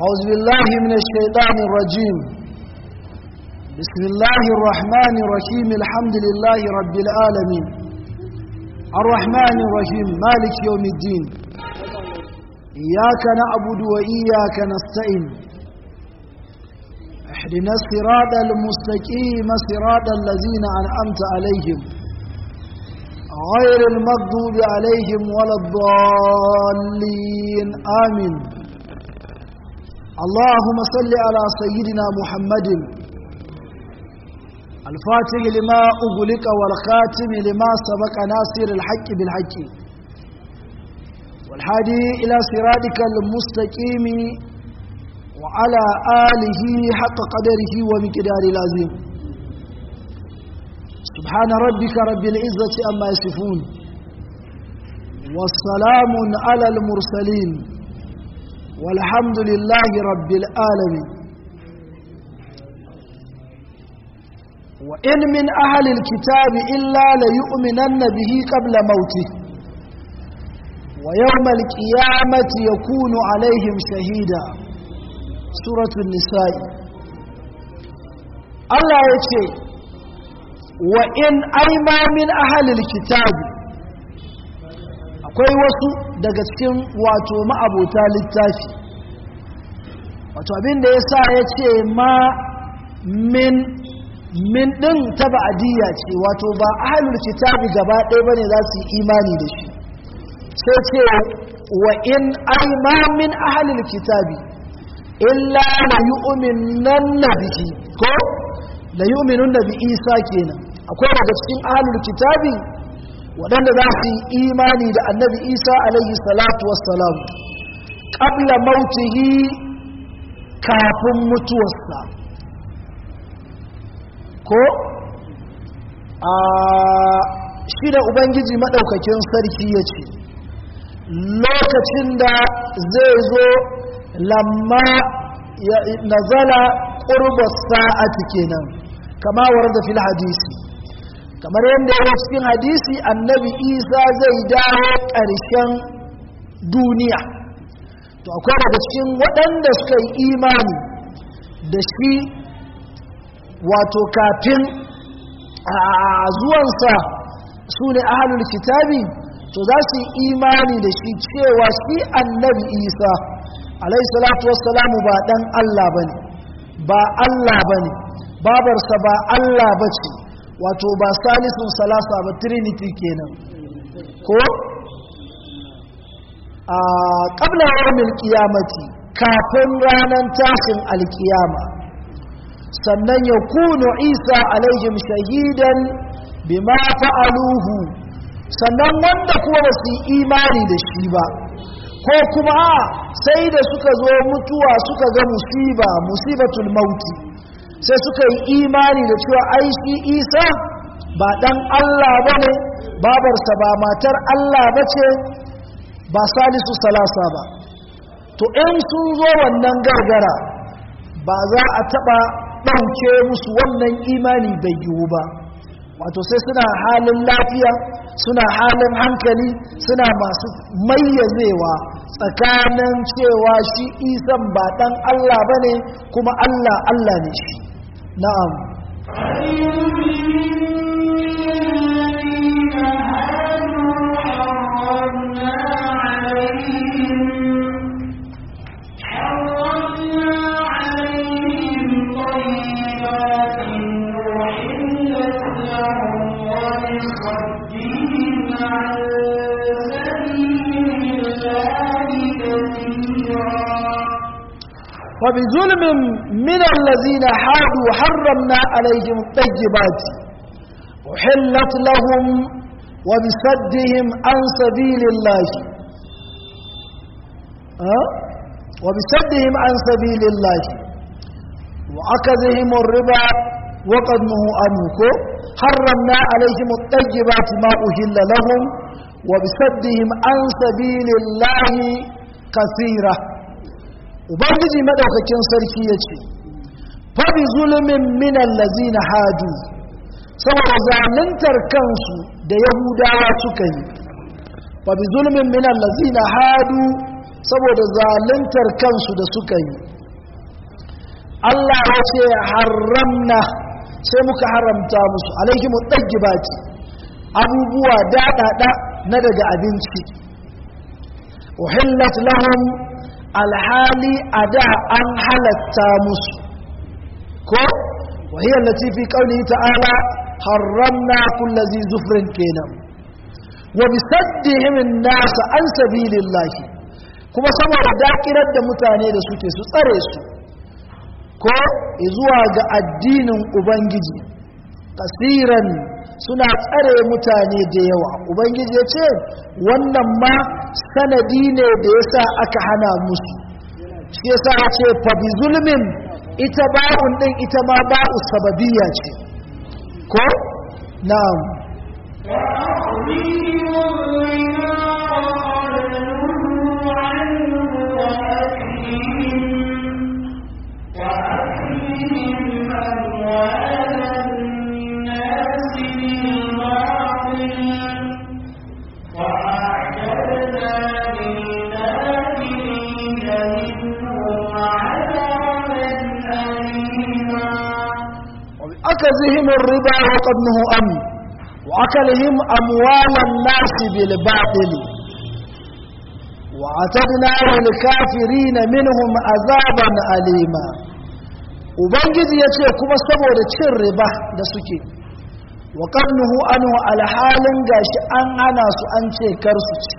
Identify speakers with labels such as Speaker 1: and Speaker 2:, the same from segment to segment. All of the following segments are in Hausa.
Speaker 1: أعوذ بالله من الشيطان الرجيم بسم الله الرحمن الرحيم الحمد لله رب العالمين الرحمن الرحيم مالك يوم الدين إياك نعبد وإياك نستعين احدنا الصراط المستقيم صراط الذين أنعمت عليهم غير المغضوب عليهم ولا الضالين آمين اللهم صل على سيدنا محمد الفاتح لما أغلق والخاتم لما سبق ناصر الحق بالحق والحادي إلى صراطك المستقيم وعلى آله حق قدره ومقدار العظيم سبحان ربك رب العزة أما يصفون والسلام على المرسلين والحمد لله رب العالمين وإن من أهل الكتاب إلا ليؤمنن به قبل موته ويوم القيامة يكون عليهم شهيدا سورة النساء الله يتي وإن أيما من أهل الكتاب akwai wasu daga cikin wato ma'abota littafi wato abin da ya sa ya ce ma min min ɗin ta ba'adiyya ce wato ba ahalul kitabi gaba ɗaya ba ne za su yi imani da shi sai ce wa in ai ma min ahalul kitabi illa la yu'minan bihi ko la yu'minun bi isa kenan akwai daga cikin ahalul kitabi waɗanda za su yi imani da annabi isa alaihi salatu wassalam ƙabla mautihi kafin mutuwarsa ko a shi da ubangiji maɗaukakin sarki ya ce lokacin da zai zo lamma nazala ƙurbar sa'ati kenan kama da fil hadisi kamar yadda ya cikin hadisi annabi isa zai dawo ƙarshen duniya to akwai daga cikin waɗanda suka yi imani da shi wato kafin a zuwansa su ne ahalul kitabi to za su yi imani da shi cewa shi annabi isa alaihi salatu wassalamu ba ɗan allah ba ne ba allah ba ne babarsa ba allah ba ce wato ba salisun salasa ba trinity kenan ko a ƙabla yawmin qiyamati kafin ranar tashin alkiyama sannan ya kunu isa alaihim shahidan bima fa'aluhu sannan wanda kuma ba su yi imani da shi ba ko kuma sai da suka zo mutuwa suka ga musiba musibatul mauti sai suka yi imani da cewa ai shi isa ba dan Allah ba ne babarsa ba matar Allah ba ce ba salisu salasa ba to in sun zo wannan gargara ba za a taɓa ɗauke musu wannan imani bai yiwu ba wato sai suna halin lafiya suna halin hankali suna masu mayyazewa tsakanin cewa shi isan ba ɗan Allah ba ne kuma Allah Allah ne shi na'am وبظلم من الذين حادوا حرمنا عليهم الطيبات وحلت لهم وبسدهم عن سبيل الله أه؟ وبسدهم عن سبيل الله وأخذهم الربا وقد نهوا عنه حرمنا عليهم الطيبات ما أهل لهم وبسدهم عن سبيل الله كثيرة ubangiji madaukakin sarki ya ce fabi zulumin minan lazina hadu saboda zaluntar kansu da yahudawa suka yi fabi zulumin minan lazina hadu saboda zaluntar kansu da suka yi Allah ya ce haramna sai muka haramta musu alaihi mutaggibati abubuwa daɗaɗa na daga abinci uhillat lahum alhali a da an halatta musu ko wahiyar lati fi ƙauni ta'ala haramna kulla zi zufrin kenan wa bisaddihim nasa an sabilillahi kuma saboda dakirar da mutane da suke su tsare su ko zuwa ga addinin ubangiji kasiran suna tsare mutane da yawa ubangiji ya ce wannan ma sanadi ne da yasa aka hana musu shi yasa ya ce fa bi zulmin ita ba'un din ita ma ba'u sababiyya ce ko na'am أكذهم الربا وقد نهوا عنه وأكلهم أموال الناس بالباطل وأعتدنا للكافرين منهم عذابا أليما ubangiji ya ce kuma saboda cin riba da suke wa ƙarnuhu anhu alhalin gashi an hana su an ce kar su ci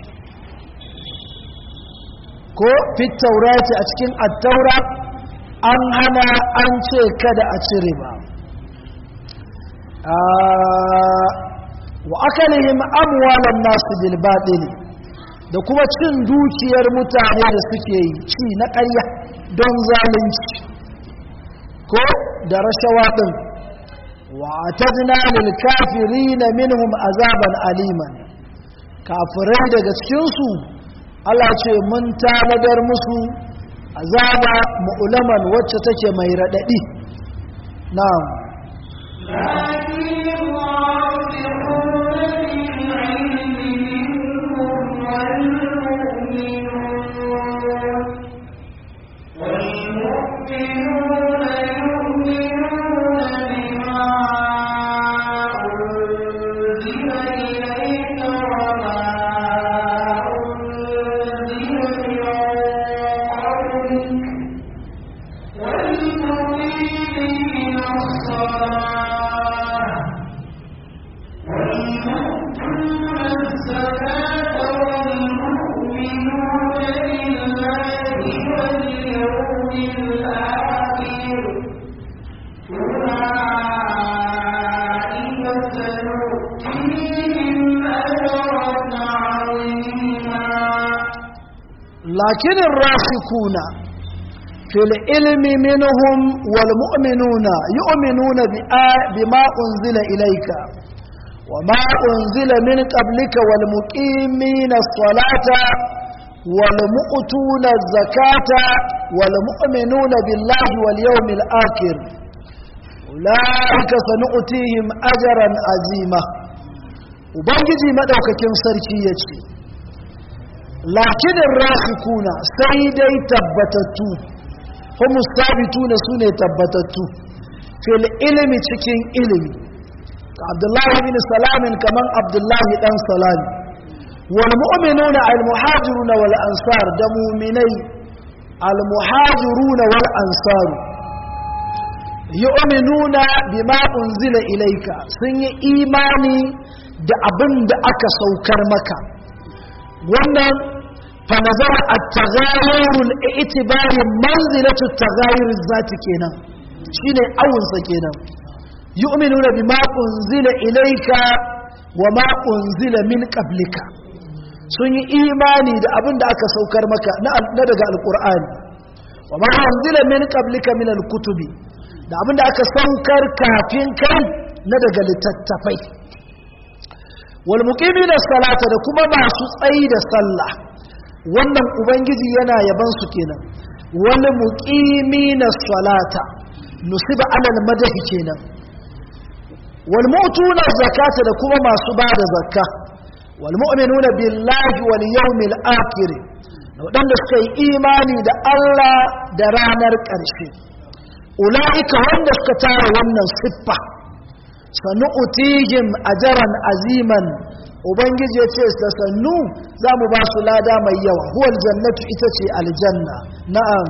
Speaker 1: ko fit taurati a cikin attaura an hana an ce kada a ci riba wa akalihim amwalan nasu bil batil da kuma cin dukiyar mutane da suke yi ci na ƙarya don zalunci ko da rashawa din wa atadna lil kafirin minhum azaban aliman kafirai daga cikin su Allah ce mun tanadar musu azaba mu'laman wacce take mai radadi na'am لكن لكن الراسخون في العلم منهم والمؤمنون يؤمنون بما أنزل إليك وما أنزل من قبلك والمقيمين الصلاة والمؤتون الزكاة والمؤمنون بالله واليوم الآخر أولئك سنؤتيهم أجرا عظيما وبنجي مدوككم سركيتي lakinin rasikuna sai dai tabbatattu kuma sabituna su ne tabbatattu fil ilimi cikin ilimi abdullahi bin salamin kaman abdullahi dan salami wal mu'minuna al muhajiruna wal ansar da mu'minai al muhajiruna wal ansar yu'minuna bima unzila ilayka sun yi imani da abin da aka saukar maka wannan فنظر التغاير الاعتبار منزلة التغاير الذات كينا شيني أول سكينا يؤمنون بما أنزل إليك وما أنزل من قبلك sun yi imani da abin da aka saukar maka na daga alkur'ani wa ma anzila min qablika min alkutubi da abin da aka saukar kafin kai na daga littattafai wal muqimina salata da kuma masu tsayi da sallah wannan ubangiji yana yaban su kenan wal muqimina salata nusiba alal madahi kenan wal mu'tuna zakata da kuma masu bada zakka wal mu'minuna billahi wal yawmil akhir wadanda suka yi imani da Allah da ranar ƙarshe ula'ika wanda suka tara wannan siffa sannu utihim ajaran aziman ubangiji ya ce da sannu za mu ba su lada mai yawa huwal jannatu ita ce aljanna na'am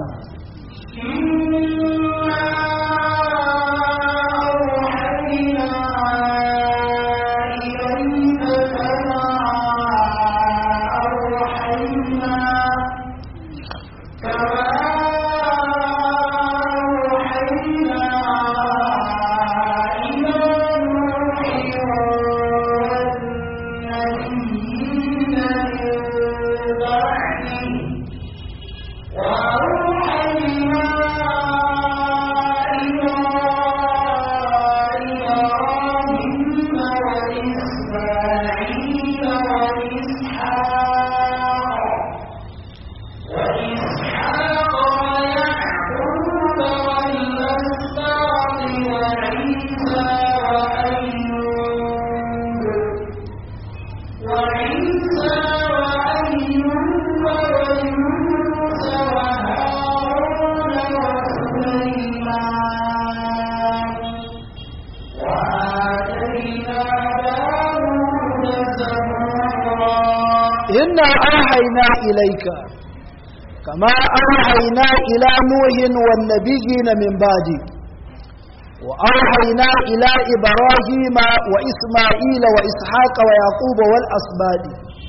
Speaker 1: إنا أوحينا إليك كما أوحينا إلى نوح والنبيين من بعده وأوحينا إلى إبراهيم وإسماعيل وإسحاق ويعقوب والأسباد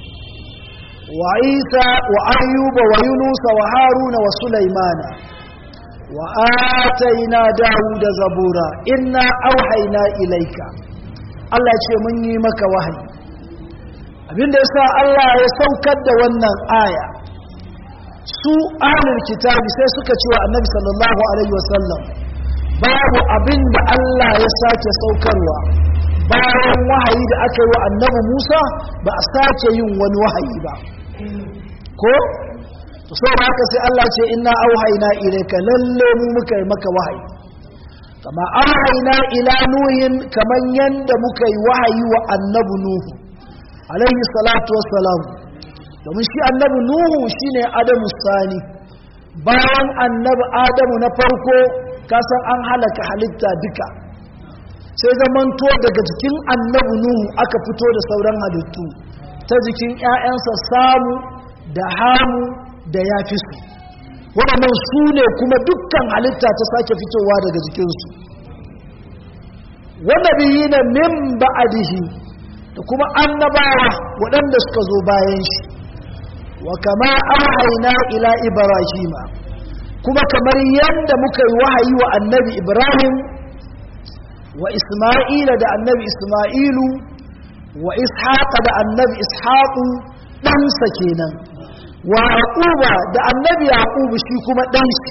Speaker 1: وعيسى وأيوب ويونس وهارون وسليمان وآتينا داود زبورا إنا أوحينا إليك الله يقول مني مك وحي abinda yasa Allah ya saukar da wannan aya su ahlul kitabi sai suka ce wa annabi sallallahu alaihi wasallam babu abinda Allah ya sake saukarwa bayan wahayi da aka yi wa annabi Musa ba a sake yin wani wahayi ba ko to saboda haka sai Allah ce inna auhayna ilayka lalle mu muka yi maka wahayi kama auhayna ila nuhin kaman yanda muka yi wahayi wa annabi nuhu alaihi salatu wassalam domin shi annabi nuhu shine adamu sani bayan annabi adamu na farko kasan an halaka halitta duka sai zamanto daga jikin annabi nuhu aka fito da sauran halittu ta jikin 'ya'yansa samu da hamu da yafisu waɗannan su ne kuma dukkan halitta ta sake fitowa daga jikinsu wanda biyi na min ba'adihi da kuma annabawa waɗanda suka zo bayan shi wa kama auhaina ila ibrahima kuma kamar yadda muka yi wahayi wa annabi ibrahim wa isma'ila da annabi isma'ilu wa ishaqa da annabi ishaqu ɗansa kenan wa yaquba da annabi yaqubu shi kuma ɗan shi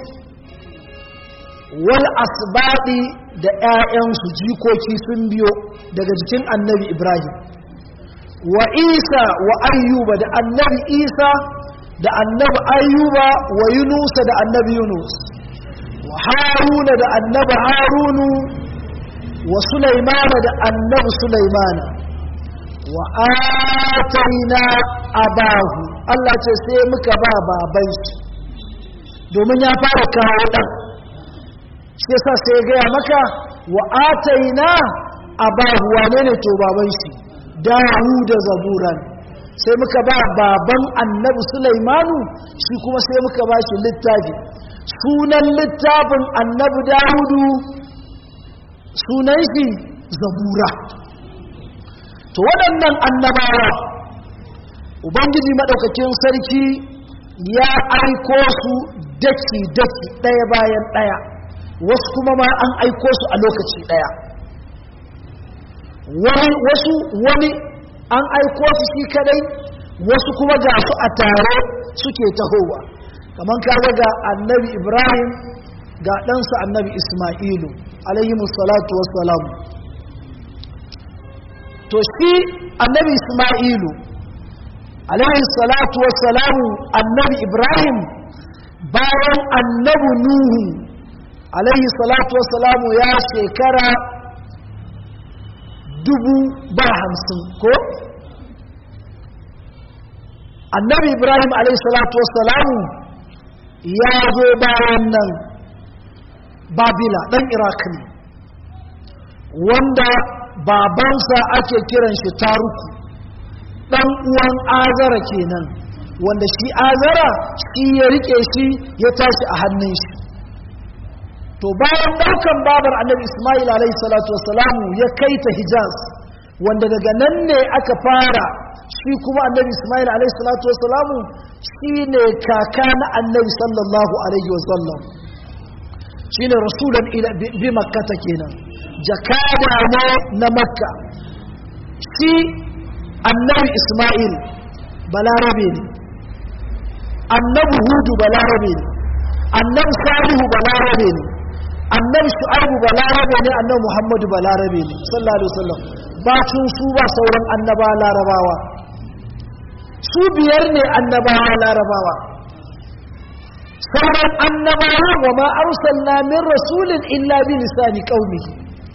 Speaker 1: wal asbadi da ƴaƴansu jikoki sun biyo daga jikin annabi ibrahim wa isa wa ayyuba da annabi isa da annabi ayyuba wa yunusa da annabi yunus wa haruna da annabi harunu wa sulaimana da annabi sulaimana wa ataina abahu Allah ce sai muka ba baban shi domin ya fara kawo dan shi yasa sai gaya maka wa ataina abahu wane ne to baban shi da zaburan sai muka ba baban annabi sulaimanu shi kuma sai muka ba shi littafi sunan littafin annabi dawudu sunan shi zabura to waɗannan annabawa ubangiji maɗaukakin sarki ya aiko su daki-daki ɗaya bayan ɗaya wasu kuma ma an aiko su a lokaci ɗaya wasu wani an aiko su shi kadai wasu kuma ga su a tare suke tahowa kamar kaga ga annabi ibrahim ga ɗansa annabi ismailu alayhi salatu wassalam to shi annabi ismailu alayhi salatu wassalamu annabi ibrahim bayan annabi nuhu alayhi salatu wassalamu ya shekara dubu ba hamsin ko annabi ibrahim alaihi salatu wassalamu ya zo bayan nan babila ɗan iraq ne wanda babansa ake kiran shi taruku ɗan uwan azara kenan wanda shi azara shi ya rike shi ya tashi a hannun shi to bayan ɗaukan babar annabi ismail alaihi salatu wasalamu ya kai ta hijaz wanda daga nan ne aka fara shi kuma annabi ismail alaihi salatu wasalamu shi ne kaka na annabi sallallahu alaihi wasallam shi ne rasulan bi makkata kenan jakada ne na makka shi annabi ismail balarabe ne annabi hudu balarabe ne annabi salihu balarabe ne annabi shu'aibu balarabe ne annabi muhammadu balarabe ne sallallahu alaihi wasallam bacin su ba sauran annaba larabawa su biyar ne annabawa larabawa sauran annabawa wa ma arsalna min rasulin illa bi lisani qaumihi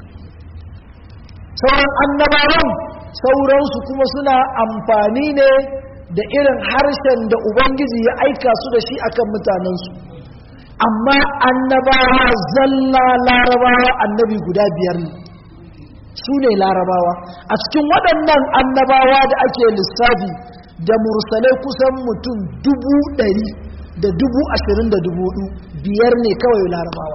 Speaker 1: sauran annabawan sauransu kuma suna amfani ne da irin harshen da ubangiji ya aika su da shi akan mutanensu amma annabawa zalla larabawa annabi guda biyar ne su ne larabawa a cikin waɗannan annabawa da ake lissafi da mursalai kusan mutum dubu ɗari da dubu ashirin da dubu biyar ne kawai larabawa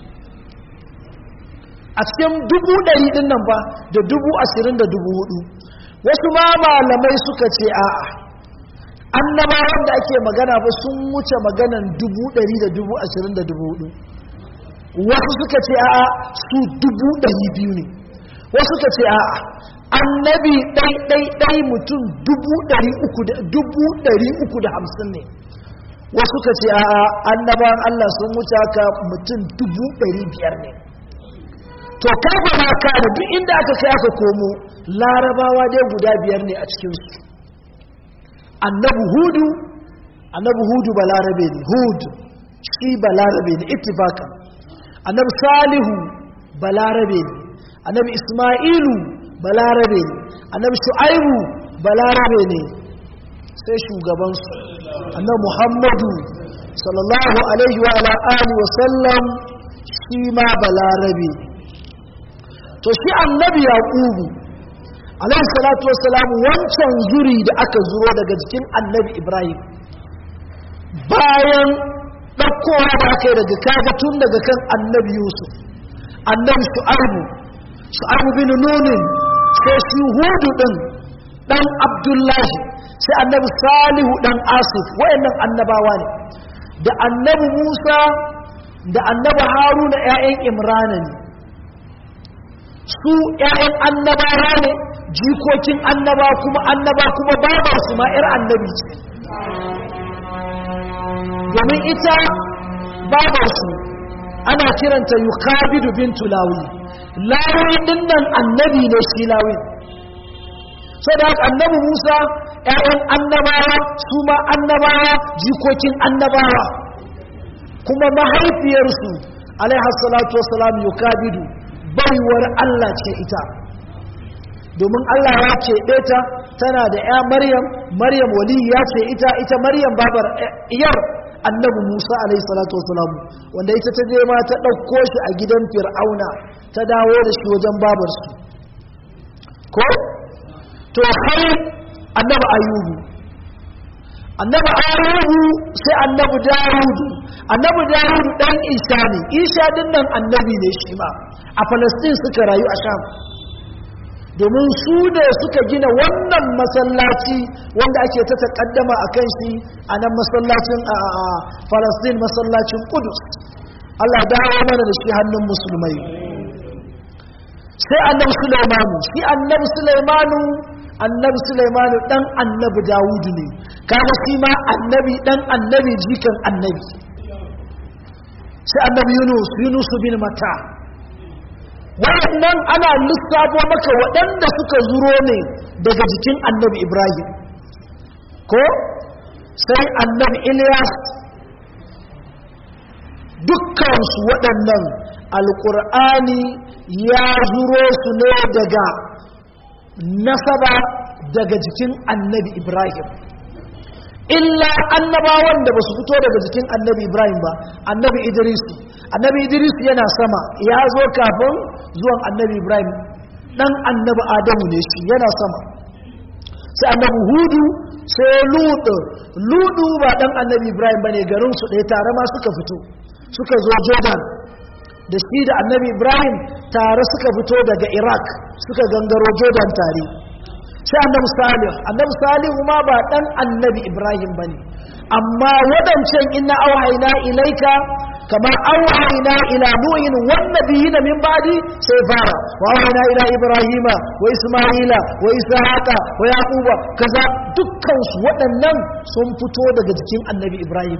Speaker 1: a cikin dubu ɗari ɗin nan ba da dubu ashirin da dubu hudu wasu ma malamai suka ce a'a annabawan da ake magana ba sun wuce maganan dubu ɗari da dubu ashirin da dubu hudu wasu suka ce a'a su dubu ɗari biyu ne wasu suka ce a'a annabi ɗai-ɗai-ɗai mutum dubu ɗari uku da dubu ɗari uku da hamsin ne wasu suka ce a'a annabawan Allah sun wuce haka mutum dubu ɗari biyar ne to kafa ma ka da duk inda aka kai aka komo larabawa dai guda biyar ne a cikinsu annabi hudu annabi hudu balarabe ne hud shi balarabe ne ittifakan annabi salihu balarabe ne annabi isma'ilu balarabe ne annabi shu'aibu balarabe ne sai shugabansu annabi muhammadu sallallahu alaihi wa ala alihi wa sallam shi ma balarabe ne to shi annabi yaqubu alaihi salatu wassalam wancan zuri da aka zuro daga jikin annabi ibrahim bayan ɗaukowa da aka yi daga kaga tun daga kan annabi yusuf annabi shu'abu shu'abu bin nunin sai shi hudu ɗin ɗan abdullahi sai annabi salihu ɗan asif wayannan annabawa ne da annabi musa da annabi haruna 'ya'yan imrana ne su ‘ya'yan annabawa ne jikokin annaba kuma annaba kuma babar su ma ‘yar annabi ce domin ita babar su ana kiranta yukabidu bintu lawi lawi dinnan annabi ne shi lawi so da haka annabi musa ‘ya'yan annabawa su ma annabawa jikokin annabawa kuma mahaifiyarsu alaihassalatu wasalam yukabidu baiwar Allah ce ita domin Allah ya keɓe ta tana da ya maryam maryam wali ya ce ita ita maryam babar iyar annabi musa alaihi salatu wasalam wanda ita ta je ma ta ɗauko shi a gidan fir'auna ta dawo da shi wajen babarsu ko to har annabi ayubu annabi ayubu sai annabi dawudu annabi dawudu dan isa ne isa din nan annabi ne shi ma a palestine suka rayu a sham domin su ne suka gina wannan masallaci wanda ake ta takaddama a kan shi a nan masallacin a palestine masallacin kudus allah dawo mana da shi hannun musulmai sai annabi sulaimanu shi annabi sulaimanu annabi sulaimanu dan annabi dawudu ne kaga shi ma annabi dan annabi jikan annabi sai annabi yunus yunus bin mata waɗannan ana lissafo maka waɗanda suka zuro ne daga jikin annabi ibrahim ko sai annabi ilyas dukkansu waɗannan alƙur'ani ya zuro su ne daga nasaba daga jikin annabi ibrahim illa annabawan da ba su fito daga jikin annabi ibrahim ba annabi idris annabi idris yana sama ya zo kafin zuwan annabi ibrahim dan annabi adamu ne shi yana sama sai annabi hudu sai ludu ludu ba dan annabi ibrahim bane garin su ɗaya tare ma suka fito suka zo jordan da shi da annabi ibrahim tare suka fito daga iraq suka gangaro jordan tare sai annabi salih annabi salihu ma ba dan annabi ibrahim bane amma wadancan inna auhayna ilaika kama auhayna ila nuhin wan nabiyina min ba'di sai fara wa auhayna ila ibrahima wa isma'ila wa ishaqa wa yaquba kaza dukkan su waɗannan sun fito daga jikin annabi ibrahim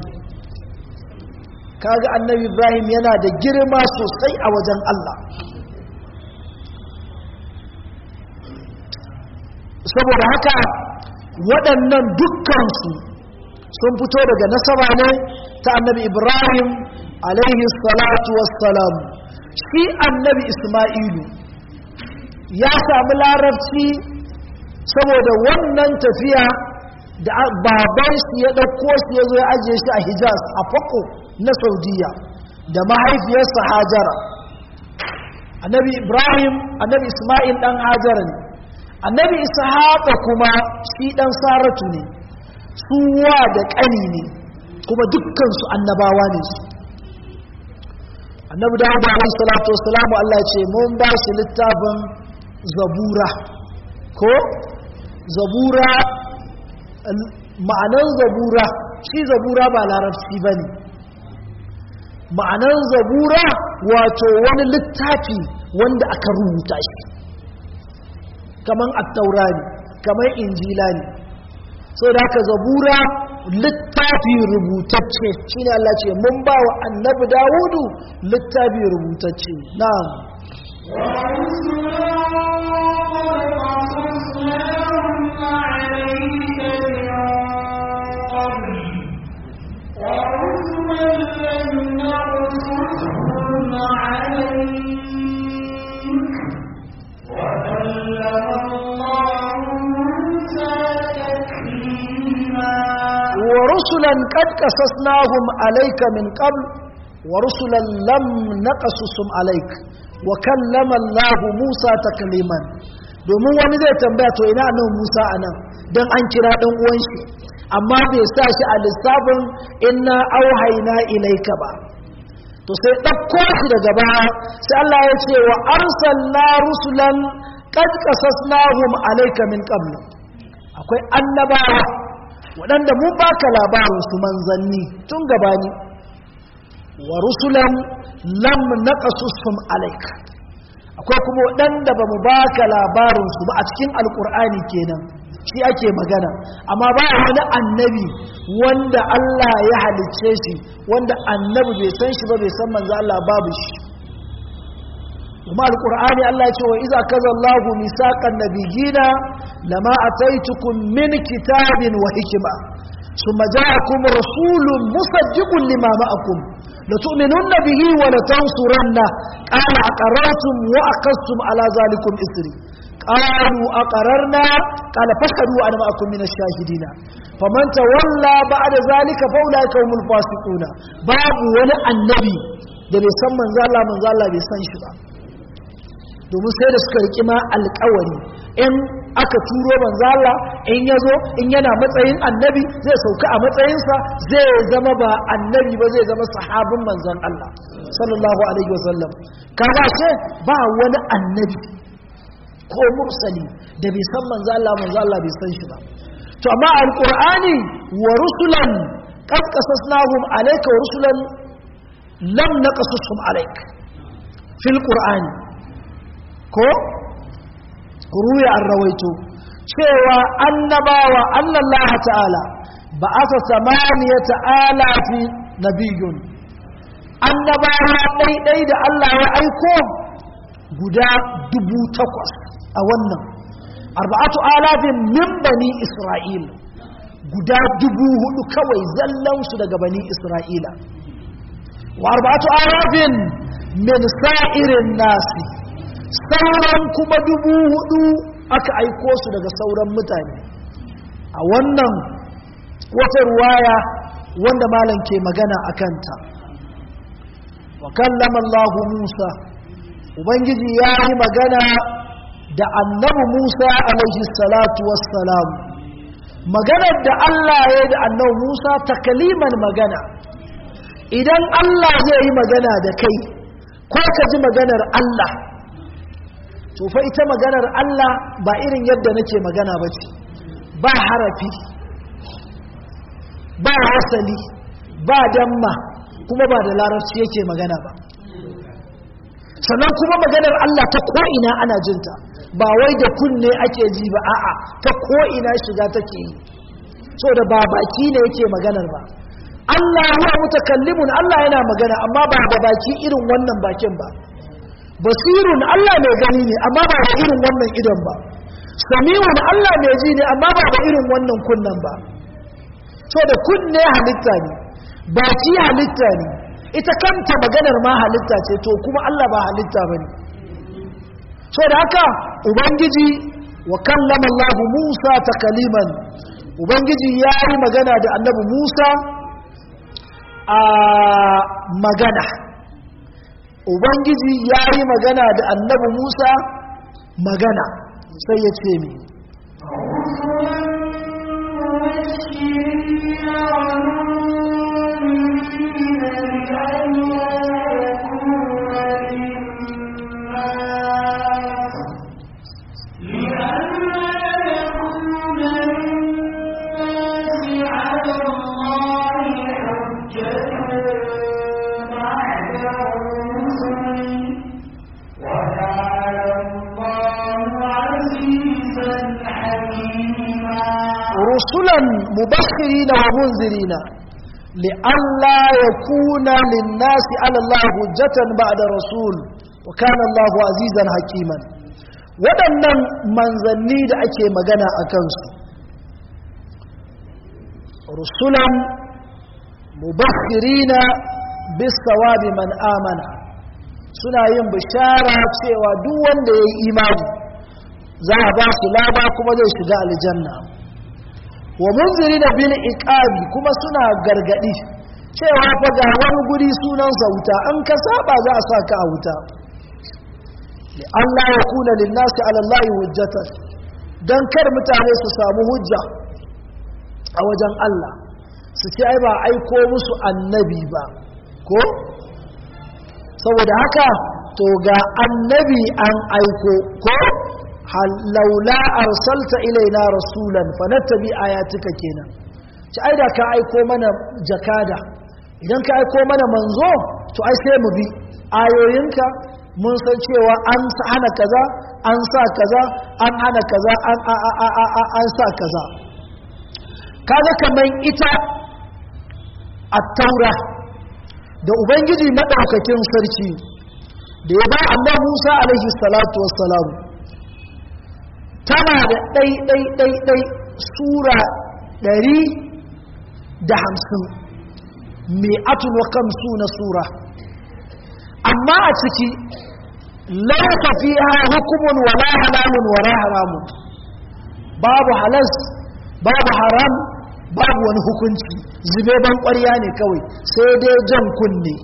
Speaker 1: kaga annabi ibrahim yana da girma sosai a wajen Allah saboda haka waɗannan dukkansu sun fito daga nasaba ne ta annabi ibrahim alaihi salatu wassalam shi annabi isma'ilu ya sami larabci saboda wannan tafiya da baban shi ya ɗauko shi ya zo ya ajiye shi a hijaz a fako na saudiya da mahaifiyarsa hajara annabi ibrahim annabi isma'il ɗan hajara ne annabi ishaqa kuma shi dan saratu ne suwa da ƙani ne kuma dukkan su annabawa ne su annabi dawud alaihi salatu wassalam Allah ce mun ba shi littafin zabura ko zabura ma'anan zabura shi zabura ba larabci bane ma'anan zabura wato wani littafi wanda aka rubuta shi kaman attaura ne kaman injila ne so da haka zabura littafi rubutacce shi ne Allah ce mun ba wa annabi dawudu littafi rubutacce na'am ورسلا قد قصصناهم عليك من قبل ورسلا لم نقصصهم عليك وكلم الله موسى تكليما domin wani zai tambaya to ina nan Musa anan dan an kira dan uwan shi amma bai sa shi a lissafin inna auhayna ilaika ba to sai ɗauko shi daga baya sai Allah ya ce wa arsalna rusulan qad qasasnahum alayka min qabl akwai annabawa waɗanda mun baka labarin su manzanni tun gabani wa rusulan lam naqasusum alayka akwai kuma waɗanda ba mu baka labarin su ba a cikin alkur'ani kenan shi ake magana amma ba wani annabi wanda Allah ya halicce shi wanda annabi bai san shi ba bai san manzo Allah babu shi kuma alkur'ani Allah ya ce wa iza kaza Allahu misaqan nabiyina lama ataitukum min kitabin wa hikma thumma ja'akum rasulun musaddiqun lima ma'akum لتؤمنن به ولتنصرنه قال أقررتم وأقصتم على ذلكم إسري قالوا أقررنا قال فاشهدوا أنا معكم من الشاهدين فمن تولى بعد ذلك فأولئك هم الفاسقون باب ولا النبي da bai san manzo Allah manzo Allah bai san shi ba domin sai da suka riki ma alƙawari in aka turo manzo Allah in yazo in yana matsayin annabi zai sauka a matsayinsa zai zama ba annabi ba zai zama sahabin manzon Allah sallallahu alaihi wasallam kaga ce ba wani annabi ko mursali da bai san manzo Allah manzo Allah bai san shi ba to amma alqur'ani wa rusulan qad qasasnahum alayka wa rusulan lam naqasushum alayk fil qur'ani ko ruya an rawaito cewa annabawa Allah ta'ala ba asa samaniya ta'ala fi nabiyun annabawa ɗaiɗai da Allah ya aiko guda dubu takwas a wannan arba'atu alafin min bani isra'il guda dubu hudu kawai zallansu daga bani isra'ila wa arba'atu alafin min sa'irin nasi sauran kuma dubu hudu aka aiko su daga sauran mutane a wannan wata ruwaya wanda malam ke magana a kanta wa kallama Allah Musa ubangiji ya yi magana da annabi Musa alaihi salatu wassalam maganar da Allah ya yi da annabi Musa takaliman magana idan Allah zai yi magana da kai ko ka ji maganar Allah to fa ita maganar Allah ba irin yadda nake magana ba ce ba harafi ba wasali ba damma kuma ba da larabci yake magana ba sannan kuma maganar Allah ta ko'ina ana jinta ba wai da kunne ake ji ba a'a ta ko'ina shiga take yi so da ba baki ne yake maganar ba Allah huwa mutakallimun Allah yana magana amma ba da baki irin wannan bakin ba basirun Allah mai gani ne amma ba da irin wannan idon ba sami'un Allah mai ji ne amma ba da irin wannan kunnan ba so da kunne halitta ne baki halitta ne ita kanta maganar ma halitta ce to kuma Allah ba halitta ba ne so da haka ubangiji wa kallama Allah Musa takaliman ubangiji ya yi magana da annabi Musa a magana ubangiji ya yi magana da annabi Musa magana sai ya ce mi رسلا مبشرين ومنذرين لئلا يكون للناس على الله حجة بعد رسول وكان الله عزيزا حكيما waɗannan manzanni da ake magana a kansu rusulan mubashirina bisawabi man amana suna yin bishara cewa duk wanda ya yi imani za a ba su laba kuma zai shiga aljanna wa munziri da bil iqabi kuma suna gargadi cewa fa ga wani guri sunan sa wuta an ka saba za a saka a wuta li Allah ya kuna lin nasi ala Allah hujjatan dan kar mutane su samu hujja a wajen Allah su ce ai ba aiko musu annabi ba ko saboda haka to ga annabi an aiko ko laula arsalta ilaina rasulan fanattabi ayatika kenan ci ai da ka aiko mana jakada idan ka aiko mana manzo to ai sai mu bi ayoyinka mun san cewa an hana kaza an sa kaza an hana kaza an an sa kaza kaga kaman ita at-taura da ubangiji madaukakin sarki da ya ba annabi Musa alaihi salatu wassalam tana da ɗai-ɗai-ɗai sura ɗari da hamsin mai atun kan suna sura amma a ciki lauka fi ha hukumun wala halamun wala haramun babu halas babu haram babu wani hukunci zube ban ƙwarya ne kawai sai dai jan kunne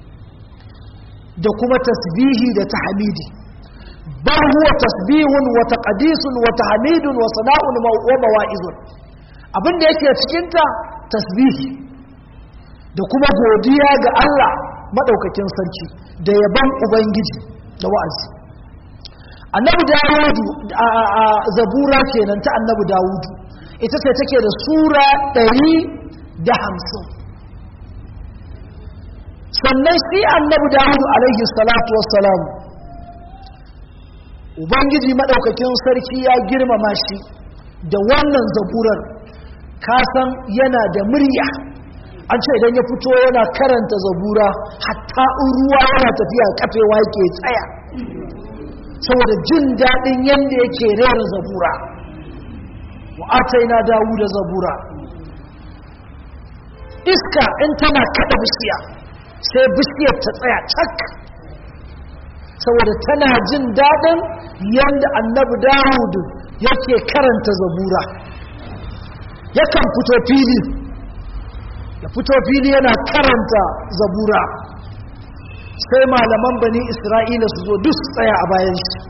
Speaker 1: da kuma tasbihi da tahmidi بل هو تسبيح وتقديس وتحميد وصناء ومواعظ abin da yake cikinta tasbihi da kuma godiya ga Allah madaukakin sarki da yaban ubangiji da wa'azi annabi dawudu a zabura kenan ta annabi dawudu ita ce take da sura ɗari da hamsin sannan shi annabi dawudu alaihi salatu wassalam ubangiji maɗaukakin sarki ya girmama shi da wannan zaburar kasan yana da murya an ce idan ya fito yana karanta zabura hatta in ruwa yana tafiya kafewa yake tsaya saboda jin daɗin yadda yake rera zabura wa ataina dawu da zabura iska in tana kada bishiya sai bishiyar ta tsaya cak saboda tana jin daɗin yadda annabi dawudu yake karanta zabura yakan fito fili ya fito fili yana karanta zabura sai malaman bani isra'ila su zo duk su tsaya a bayan shi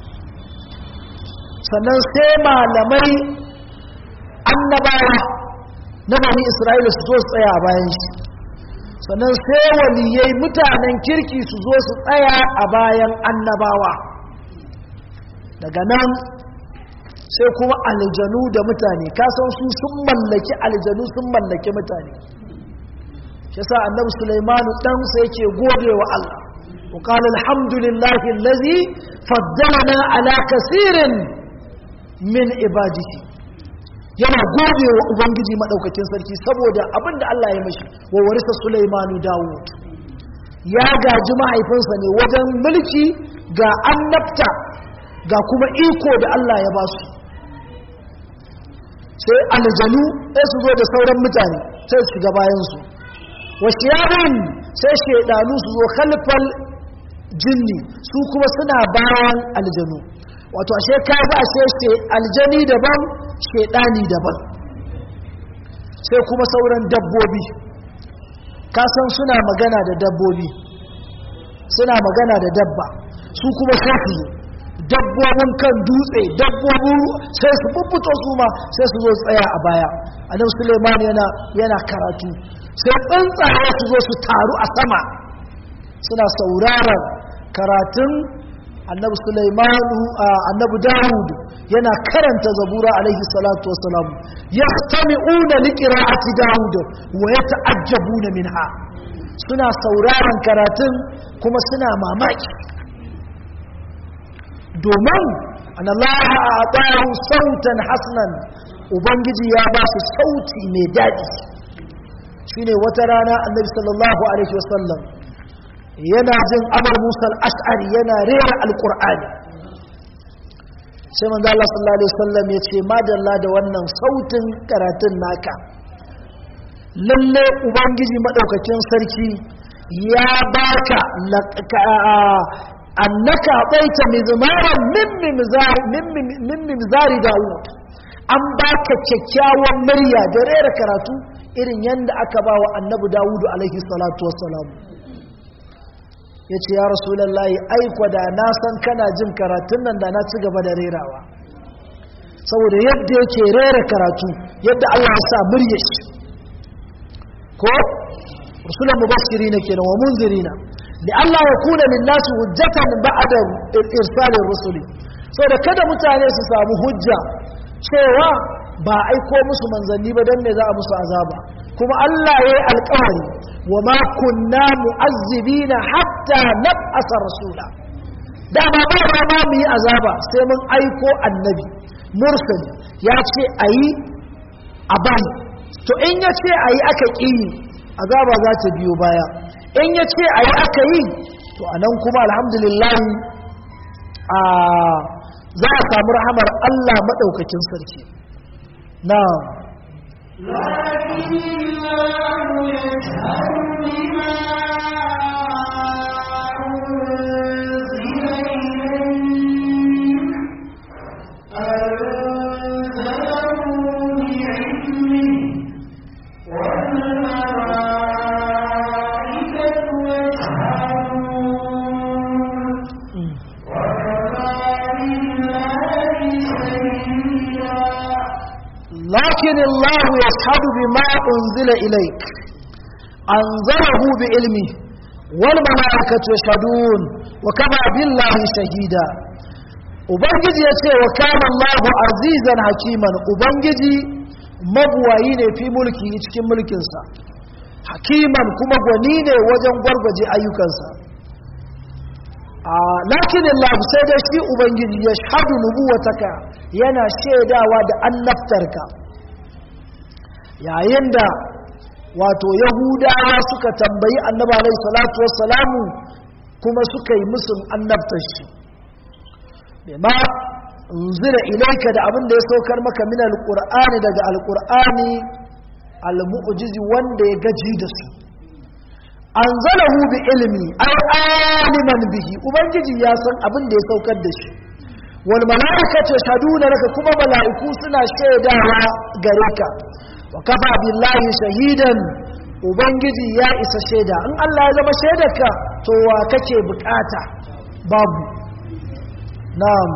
Speaker 1: sannan sai malamai annabawa na bani isra'ila su zo su tsaya a bayan shi sannan sai waliyai mutanen kirki su zo su tsaya a bayan annabawa daga nan sai kuma aljanu da mutane kasan su sun mallaki aljanu sun mallaki mutane shi sa annabi sulaimanu dan sai yake gode wa Allah wa qala alhamdulillahi allazi faddalana ala kaseerin min ibadihi yana gode wa ubangiji madaukakin sarki saboda abinda Allah ya mashi wa warisa sulaimanu dawud ya gaji mahaifinsa ne wajen mulki ga annabta ga kuma iko da Allah ya ba su sai aljanu sai su zo da sauran mutane sai su shiga bayansu wasu yarin sai shaidanu su zo khalfal jinni su kuma suna bayan aljanu wato ashe ka ba ashe aljani daban shaidani daban sai kuma sauran dabbobi kasan suna magana da dabbobi suna magana da dabba su kuma sai su zo dabbobin kan dutse dabbobin sai su bubbuto su ma sai su zo tsaya a baya annabi suleiman yana yana karatu sai tsuntsaye su zo su taru a sama suna sauraron karatun annabi suleimanu annabi dawud yana karanta zabura alaihi salatu wassalam yastami'una liqira'ati dawud wa yata'ajjabuna minha suna sauraron karatun kuma suna mamaki domin anallaha a ɓaru sautan hasnan ubangiji ya ba su sauti mai daɗi shine wata rana annabi sallallahu alaihi wasallam yana jin amur musal ash'ari yana rera alƙur'ani sai manzo Allah sallallahu alaihi wasallam ya ce madalla da wannan sautin karatun naka lalle ubangiji madaukakin sarki ya baka annaka baita mizmaran min mimzari Dawud an baka kyakkyawan murya da rera karatu irin yadda aka ba wa annabi Dawudu alaihi salatu wassalam ya ce ya rasulallahi aiko da na san kana jin karatun nan da na ci gaba da rerawa saboda yadda yake rera karatu yadda Allah ya sa murya shi ko rusulan mubashirina kenan wa munzirina لألا يكون للناس هجة بعد إرسال الرسل so da kada mutane su samu hujja cewa ba aiko musu manzanni ba don me za a musu azaba kuma Allah ya yi alkawari wa ma kunna mu'azzibina hatta nab'asa rasula da ba ba ba ma mu yi azaba sai mun aiko annabi mursali ya ce ayi a bani to in ya ce ayi aka ƙi azaba za ta biyo baya in ya ce a yi aka yi to a nan kuma alhamdulillah a za a samu rahamar Allah maɗaukakin sarki na لكن الله يشهد بما أنزل إليك أنزله بعلمه والملائكة يشهدون وكفى بالله شهيدا ubangiji ya ce wa kama Allahu azizan hakiman ubangiji mabuwayi ne fi mulki cikin mulkinsa hakiman kuma gwani ne wajen gwargwaje ayyukansa lakin Allah sai dai shi ubangiji ya shahadu nubuwataka yana shaidawa da annabtarka yayin da wato yahudawa suka tambayi annabi alaihi salatu wassalamu kuma suka yi musun annabtar shi bima unzila ilaika da abin da ya saukar maka min alqur'ani daga alqur'ani almu'jizi wanda ya gaji da su anzalahu bi ilmi ay aliman bihi ubangiji ya san abin da ya saukar da shi wal malaikatu yashhaduna laka kuma malaiku suna shaidawa gare ka wa kafa billahi shahidan ubangiji ya isa shaida in Allah ya zama shaidarka to wa kake bukata babu na'am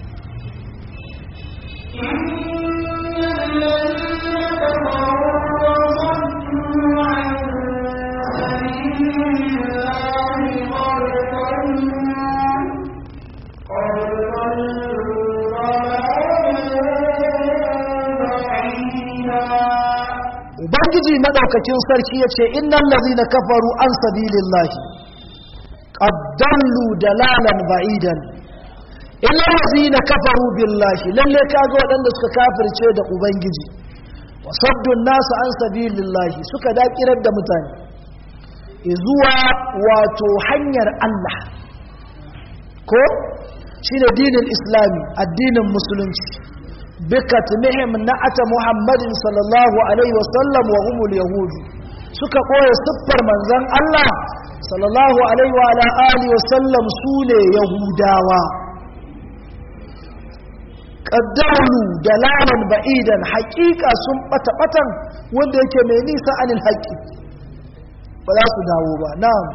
Speaker 1: ubangiji madaukakin sarki ya ce innan lazina kafaru an sabilillahi qaddallu dalalan ba'idan innan lazina kafaru billahi lalle kaga waɗanda suka kafirce da ubangiji wa saddun nasu an sabilillahi suka dakirar da mutane zuwa wato hanyar Allah ko shine dinin islami addinin musulunci bikatmihim na'ata muhammadin sallallahu alaihi wasallam wa humul yahudu suka koya siffar manzon Allah sallallahu alaihi wa ala alihi wasallam sune yahudawa qaddaru dalalan ba'idan haqiqa sun bata batan wanda yake mai nisa anil haqqi ba za su dawo ba na'am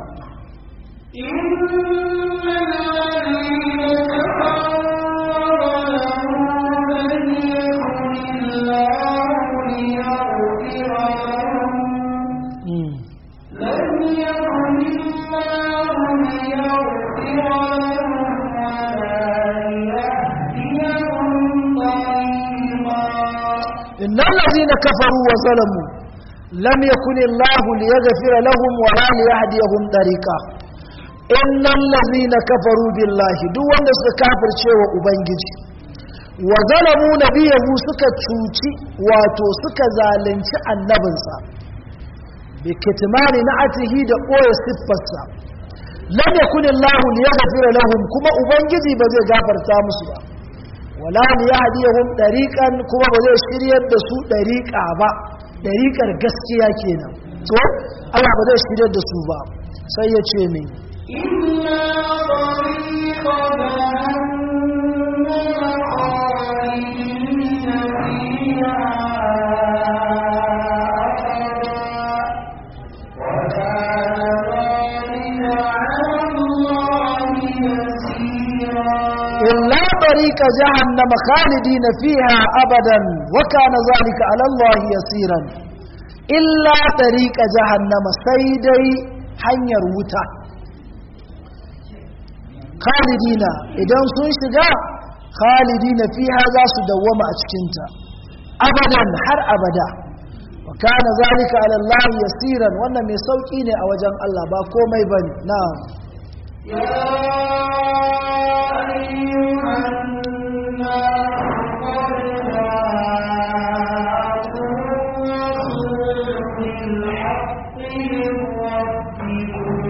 Speaker 1: إن الذين كفروا وظلموا لم يكن الله ليغفر لهم ولا ليهديهم طريقا إن الذين كفروا بالله دو wanda suka kafirce wa ubangiji wa zalamu nabiyahu suka cuci wato suka zalunci annabinsa bi kitmani na'atihi da ɓoye siffarsa lam yakun Allah liyaghfira lahum kuma ubangiji ba zai gafarta musu ba wala liyahdiyahum dariqan kuma ba zai shiryar da su dariqa ba dariqar gaskiya kenan to Allah ba zai shiryar da su ba sai ya ce min
Speaker 2: إلا طريق جهنم خالدين فيها أبدا وكان ذلك على الله يسيرا
Speaker 1: إلا طريق جهنم خالدين فيها أبدا وكان ذلك على الله يسيرا إلا طريق جهنم سيدي hanyar wuta khalidina idan sun shiga khalidina fiha za su dawwama a cikinta abadan har abada wa kana zalika ala Allah yasiran wannan mai sauki ne a wajen Allah ba komai bane na'am
Speaker 2: يا أيها الناس قد جاءكم الرسول بالحق من ربكم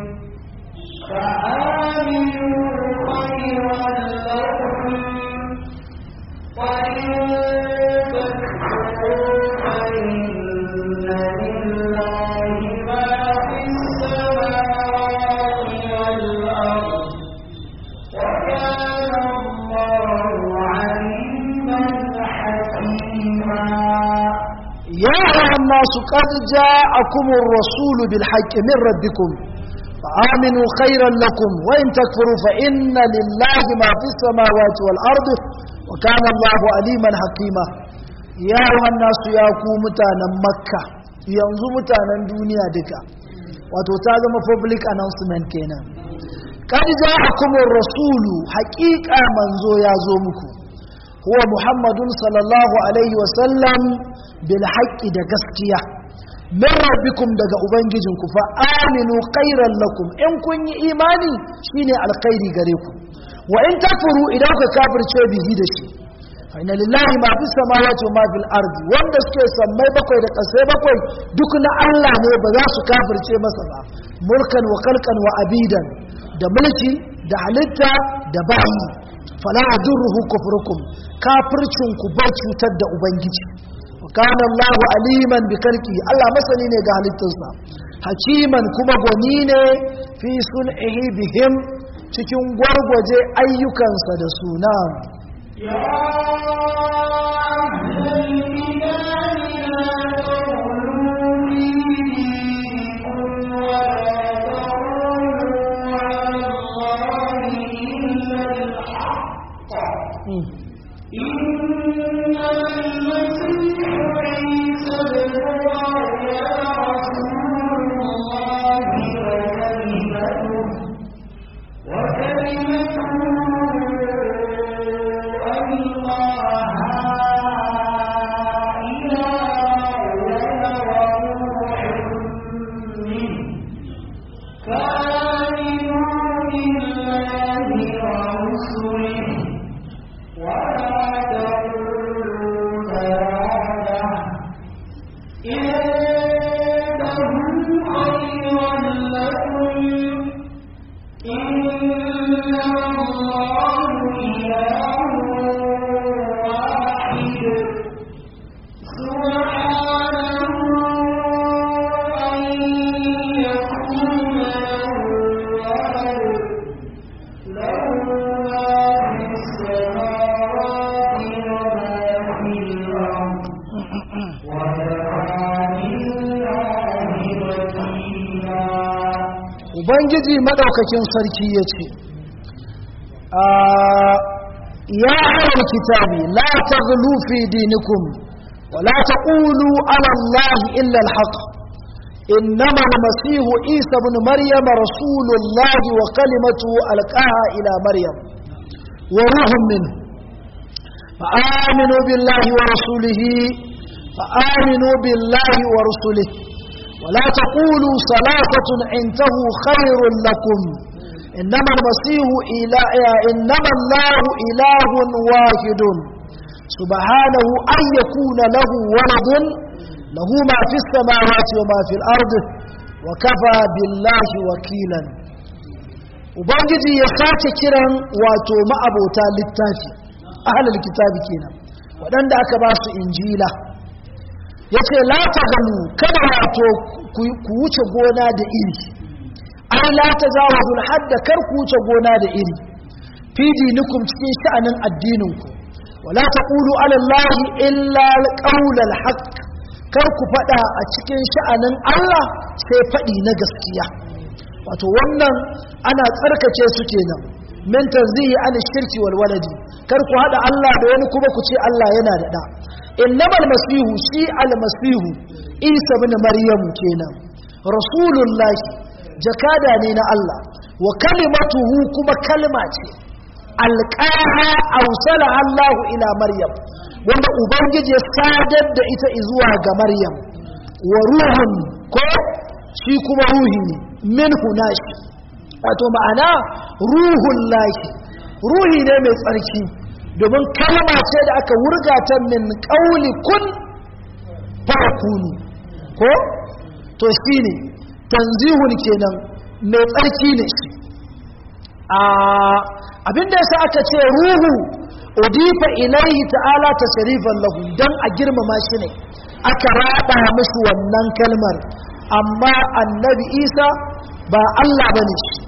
Speaker 2: فآمنوا خيرا لكم وإن تكفروا فإن لله ما في السماوات والأرض وكان الله عليما حكيما
Speaker 1: يا أيها الناس قد جاءكم الرسول بالحق من ربكم فآمنوا خيرا لكم وإن تكفروا فإن لله ما في السماوات والأرض وكان الله عليما حكيما يا أيها الناس يا ku mutanen Makka yanzu mutanen duniya duka wato ta zama public announcement kenan kad ja'akumur rasulu haqiqa manzo ya zo muku huwa muhammadun sallallahu alaihi wasallam bil haqqi da gaskiya min rabbikum daga ubangijinku fa aminu khairan lakum in kun yi imani shine alkhairi gare ku wa in takfuru idan ka kafirce bihi da shi fa inna lillahi ma fis samawati wa ma fil ardi wanda suke sammai bakwai da kasai bakwai duk na Allah ne ba za su kafirce masa ba mulkan wa khalqan wa abidan da mulki da halitta da bayi fala adurruhu kufrukum kafircin ku bar cutar da ubangiji kana Allah aliman bi karki Allah masani ne ga halittunsa hakiman kuma gwani ne fi sun'ihi bihim cikin gwargwaje ayyukansa da suna
Speaker 2: يا أهل الكتاب لا إنما المسيح عيسى ابن مريم رسول الله وكلمته وكلمته ألقاها إلى مريم وروح منه فآمنوا بالله ورسله ولا تقولوا ثلاثة إنهم خيرا لكم إنما الله إله واحد سبحانه أن يكون له ولد له ما في السماوات وما في الأرض وكفى بالله وكيلا
Speaker 1: ubangiji madaukakin sarki ya ce ya halar kitabi la ta fi dinikum wa la ta ƙulu alallahi illa alhaq إنما المسيح عيسى بن مريم رسول الله وكلمته ألقاها إلى مريم وروح منه فآمنوا بالله ورسوله فآمنوا بالله ورسله ولا تقولوا ثلاثة انتهوا خير لكم إنما المسيح إله إنما الله إله واحد سبحانه أن يكون له ولد له ما في السماوات وما في الأرض وكفى بالله وكيلا Ubangiji ya sace kiran wato ma'abota littafi, ahalar kitabi kenan, waɗanda aka ba su injila. ya ce lata ganu kada wato ku wuce gona da iri ai lata zawazul hadda kar ku wuce gona da iri fi dinikum cikin sha'anin addininku wala taqulu ala allahi illa alqawl alhaq kar ku fada a cikin sha'anin Allah sai fadi na gaskiya wato wannan ana tsarkake su kenan min tanzihi an shirki wal waladi kar ku hada Allah da wani kuma ku ce Allah yana da da innamal masihu shi almasihu isa ibn maryam kenan rasulullahi jakada ne na Allah wa kalimatuhu kuma kalma ce alqaha awsala Allahu ila maryam wanda ubangiji ya sadar da ita zuwa ga maryam wa ruhun ko shi kuma ruhi ne minhu nashi wato ma'ana ruhun lahi ruhi ne mai tsarki domin kalma ce da aka wurga ta min ƙauli kun fakunu ko to shi ne tanzihun kenan mai tsarki ne shi abinda yasa aka ce ruhu udifa ilaihi ta'ala ta sharifan lahu don a girmama shi ne aka raba musu wannan kalmar amma annabi isa ba allah ba ne shi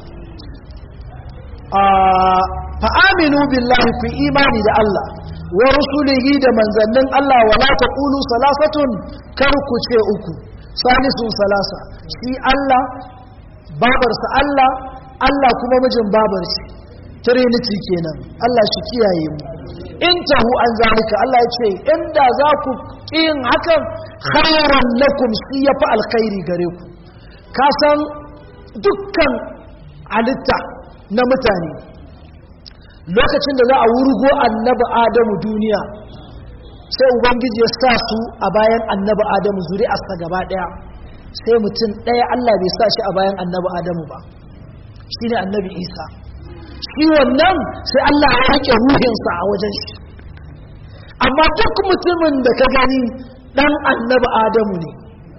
Speaker 1: fa'aminu billahi fi imani da Allah wa rusulihi da manzannin Allah wa la taqulu salasatun kar ku ce uku salisun salasa shi Allah babarsa Allah Allah kuma mijin babar shi trinity kenan Allah shi kiyaye mu in tahu an zalika Allah ya ce inda za ku yin hakan khairan lakum shi yafi alkhairi gare ku ka san dukkan halitta na mutane lokacin da za a wurgo annabi adamu duniya sai ubangiji ya sa su a bayan annabi adamu zuri'arsa gaba daya sai mutum daya allah bai sa shi a bayan annabi adamu ba shi ne annabi isa shi wannan sai allah ya rike ruhinsa a wajen shi amma duk mutumin da ka gani dan annabi adamu ne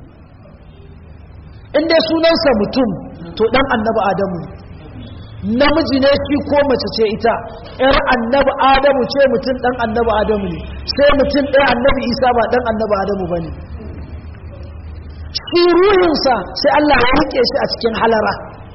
Speaker 1: inda sunansa mutum to dan annabi adamu ne namiji ne shi ko mace ce ita yar annabi adamu ce mutum dan annabi adamu ne sai mutum ɗaya annabi isa ba dan annabi adamu ba ne shi ruhinsa sai allah ya rike shi a cikin halara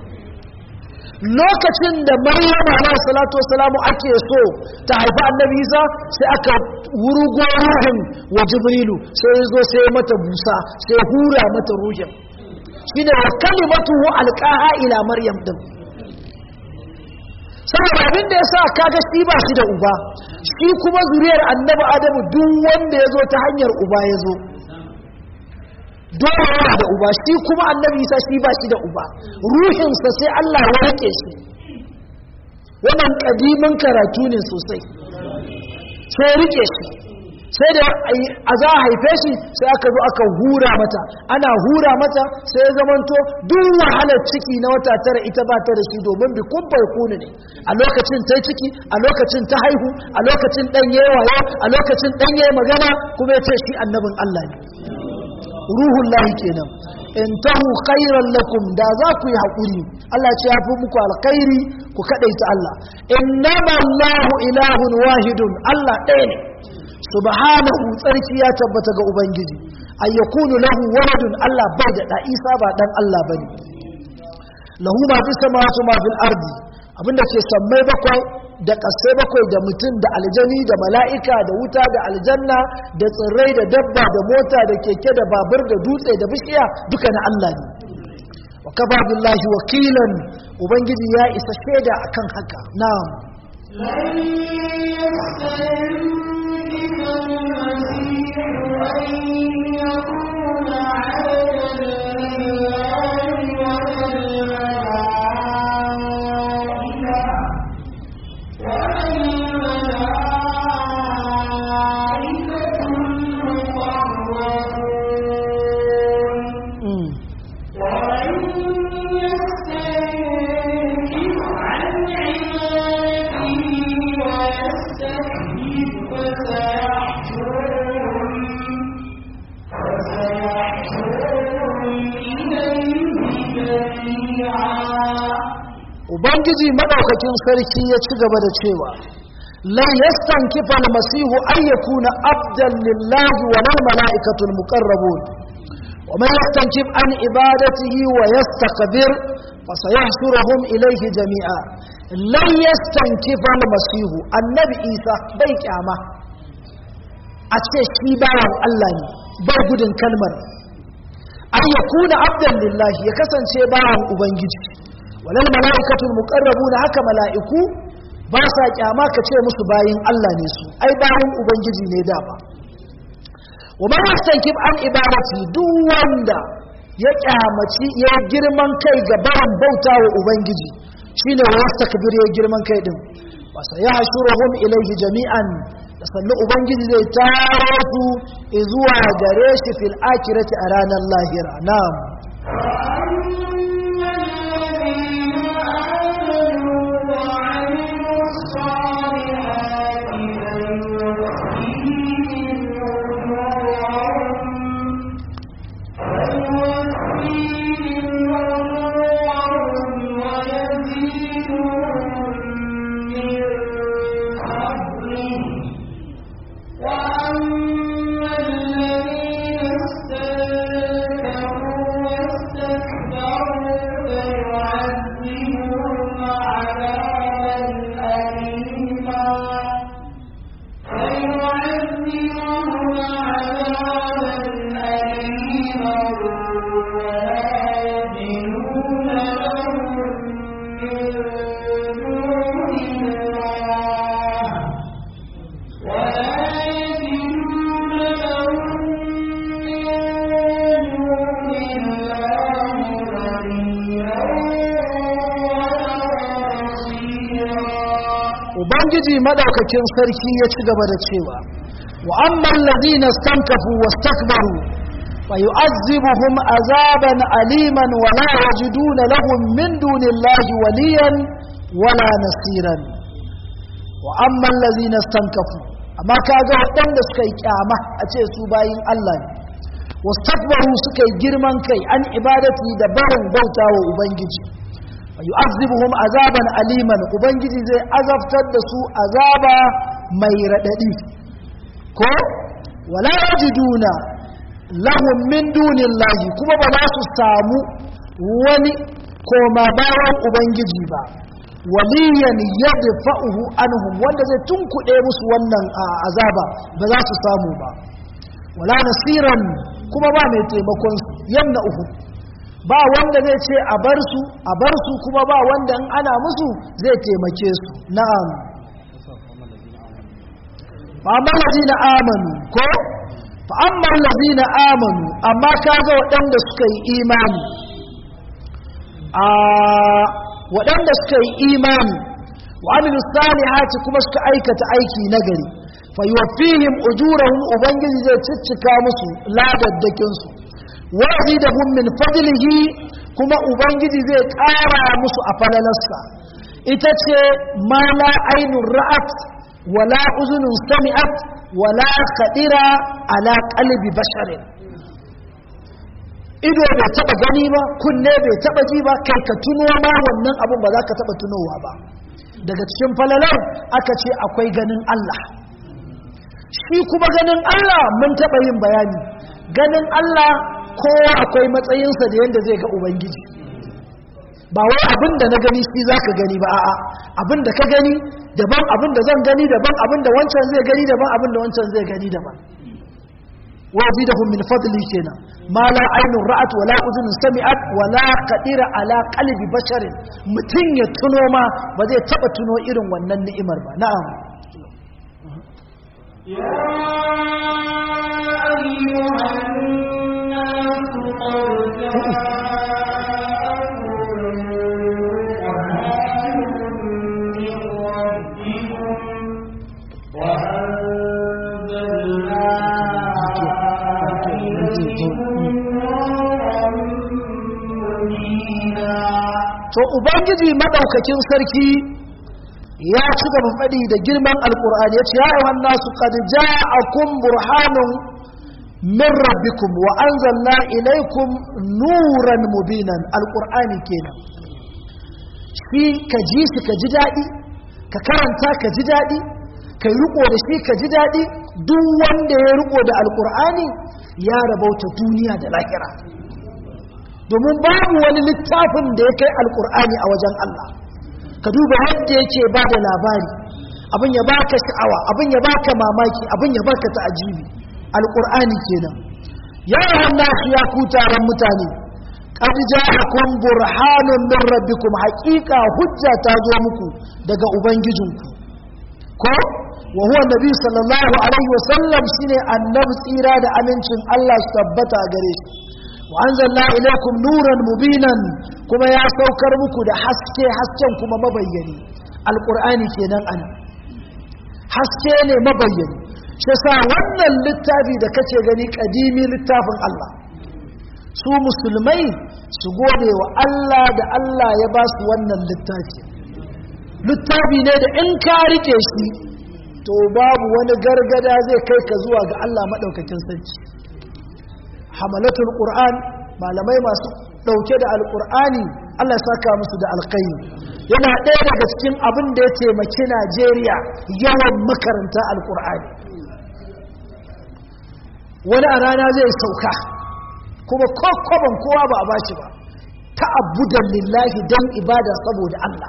Speaker 1: lokacin da maryam alaihi salatu wasalamu ake so ta haifi annabi isa sai aka wurugo ruhin wa jibrilu sai ya zo sai mata busa sai hura mata ruhin shine wa kalimatu alqaha ila maryam din saboda abin da ya sa kaga shi ba shi da uba shi kuma zuriyar annabi adamu duk wanda ya zo ta hanyar uba ya zo dole yana da uba shi kuma annabi isa shi ba shi da uba ruhinsa sai allah ya rike shi wannan kadimin karatu ne sosai sai rike shi sai da a za a haife shi sai aka zo aka hura mata ana hura mata sai ya zamanto duk wahalar ciki na wata tara ita ba ta da shi domin bi kubbar kunu ne a lokacin ta ciki a lokacin ta haihu a lokacin dan yayi wayo a lokacin dan yayi magana kuma ya ce shi annabin Allah ne ruhun lahi kenan in tahu khairan lakum da za ku yi haƙuri Allah ce ya fi muku alkhairi ku kaɗaita Allah innama Allahu ilahun wahidun Allah ɗaya ne subhanahu tsarki ya tabbata ga ubangiji ay yakunu lahu waladun Allah bai da da Isa ba dan Allah bane lahu ma fi samawati ma fil ardi abinda ke sammai bakwai da kasai bakwai da mutum da aljani da mala'ika da wuta da aljanna da tsirrai da dabba da mota da keke da babur da dutse da bishiya duka na Allah ne wa kafa billahi wakilan ubangiji ya isa shaida akan haka na'am
Speaker 2: لن يستنكف المسيح أن يكون عبدا لله ولا الملائكة ولا الملائكة المقربون
Speaker 1: mm.
Speaker 2: ومن يستنكف عن عبادته ويستكبر فسيحشرهم فسيحشرهم إليه جميعا
Speaker 1: ubangiji madaukakin sarki ya ci gaba da cewa lan yastankifa almasihu an yakuna abdan lillahi wa lil malaikatul muqarrabun wa man yastankif an ibadatihi wa yastakbir fasayahshuruhum ilayhi jami'a lan yastankifa almasihu annabi isa bai kyama a ce shi bawan Allah ne bai gudun kalmar an yakuna abdan lillahi ya kasance bawan ubangiji walal mala'ikatul muqarrabuna haka mala'iku ba sa kyama ka ce musu bayin Allah ne su ai bayin ubangiji ne da ba wa man yastankib an ibadati duk wanda ya kyamaci ya girman kai ga baran bauta wa ubangiji shine wa yastakbir ya girman kai din wa sayahshuruhum ilayhi jami'an da sannu ubangiji zai taro su zuwa gare shi fil akhirati a ranar lahira na'am
Speaker 2: وأما الذين آمنوا وعملوا الصالحات فيوفيهم أجورهم فيوفيهم أجورهم ويزيدهم من فضله وأما الذين استنكفوا واستكبروا فيعذبهم عذابا أليما فيعذبهم عذابا أليما ولا يجدون لهم من دون الله ولا يجدون لهم من دون الله وليا ولا نصيرا
Speaker 1: ubangiji madaukakin sarki ya ci gaba da cewa wa amman ladina stankafu wastakbaru fa yu'azzibuhum azaban aliman wa la yajiduna lahum min dunillahi waliyan wala nasiran wa amman ladina stankafu amma kaga waɗanda suka yi kyama a ce su bayin Allah ne wastakbaru suka yi girman kai an ibadati da barin bauta wa ubangiji yu'azzibuhum azaban aliman ubangiji zai azabtar da su azaba mai radadi ko wala yajiduna lahum min dunillahi kuma ba za su samu wani koma bayan ubangiji ba waliyan yadfa'uhu anhum wanda zai tunkuɗe musu wannan a, azaba ba za su samu ba wala nasiran kuma ba mai taimakon su yamna'uhu ba wanda zai ce a bar su a bar su kuma ba wanda in ana musu zai taimake su na'am fa amma allazina amanu ko fa amma allazina amanu amma kaga waɗanda suka yi imani a waɗanda suka yi imani wa amilu salihati kuma suka aikata aiki nagari fa yuwaffihim ujurahum ubangiji zai ciccika musu ladaddakin su wa yazidahum min fadlihi kuma ubangiji zai ƙara musu a falalarsa ita ce ma la ainun ra'at wala uzunun sami'at wala khadira ala qalbi basharin ido bai taba gani ba kunne bai taba ji ba kai ka tuno ma wannan abun ba za ka taba tunowa ba daga cikin falalar aka ce akwai ganin Allah shi kuma ganin Allah mun taba yin bayani ganin Allah kowa akwai matsayinsa da yadda zai ga ubangiji ba wai abin da na gani shi za ka gani ba a'a abin da ka gani daban abin da zan gani daban abin da wancan zai gani daban abin da wancan zai gani daban wazidahum min fadli kenan ma la aynun ra'at wa la udhun sami'at wa la qadira ala qalbi basharin mutun ya tuno ma ba zai taba tuno irin wannan ni'imar ba na'am
Speaker 2: يا أيها الناس قد جاءكم برهان من ربكم وأنزلنا إليكم نورا مبينا
Speaker 1: to ubangiji madaukakin sarki ya ci gaba faɗi da girman alkur'ani ya ce ya ayyuhan nasu qad ja'akum burhanun min rabbikum wa anzalna ilaykum nuran mubinan alkur'ani kenan shi ka ji shi ka ji daɗi ka karanta ka ji daɗi ka yi riko da shi ka ji daɗi duk wanda ya riko da alkur'ani ya rabauta duniya da lahira domin babu wani littafin da ya kai alkur'ani a wajen Allah ka duba yadda yake ba da labari abin ya baka sha'awa abin ya baka mamaki abin ya baka ta'ajibi alkur'ani kenan ya nasu ya ku taron mutane qad ja'akum burhanun min rabbikum haqiqa hujja ta zo muku daga ubangijinku ko wa huwa nabi sallallahu alaihi wasallam shine annabi tsira da amincin Allah su tabbata gare shi wa anzalna ilaykum nuran mubinan kuma ya saukar muku da haske hasken kuma mabayyani alqur'ani kenan ana haske ne mabayyani shi yasa wannan littafi da kace gani kadimi littafin Allah su musulmai su gode wa Allah da Allah ya ba su wannan littafi littafi ne da in ka rike shi to babu wani gargada zai kai ka zuwa ga Allah madaukakin sarki hamalatul qur'an malamai masu dauke da alqur'ani Allah ya saka musu da alkhairi yana ɗaya daga cikin abin da ya taimaki Najeriya yawan makaranta alqur'ani wani a rana zai sauka kuma kokkoban kowa ba a bashi ba ta'abbudan lillahi dan ibada saboda Allah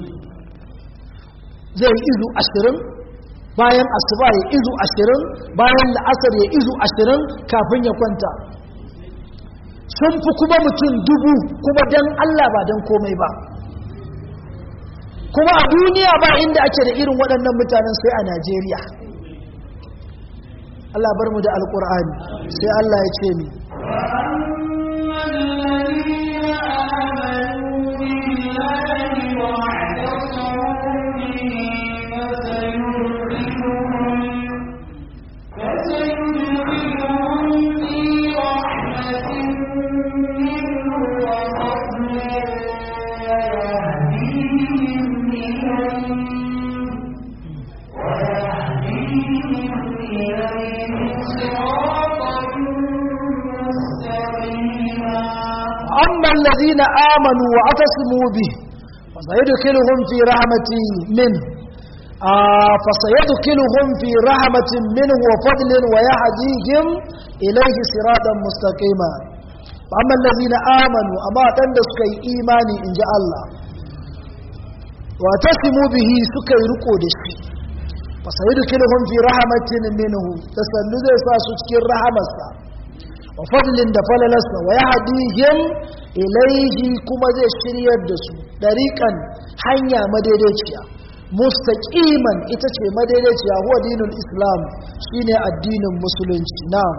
Speaker 1: zai izu ashirin bayan asuba ya izu ashirin bayan la'asar ya izu ashirin kafin ya kwanta sun fi kuma mutum dubu kuma don Allah ba don komai ba kuma a duniya ba inda ake da irin waɗannan mutanen sai a Najeriya Allah bar mu da alƙur'ani sai Allah ya ce ni أما الذين آمنوا واعتصموا به فسيدخلهم في رحمة منه آه فسيدخلهم في رحمة منه وفضل ويهديهم إليه صراطا مستقيما فأما الذين آمنوا أما تندسك إيماني إن جاء الله واعتصموا به سكي رقود الشيء فسيدخلهم في رحمة منه تسلد ساسك الرحمة wa fadlin da falalarsa wa ya hadihim ilaihi kuma zai shiryar da su ɗariƙan hanya madaidaiciya mustaqiman ita ce madaidaiciya huwa dinul islam shine addinin musulunci na'am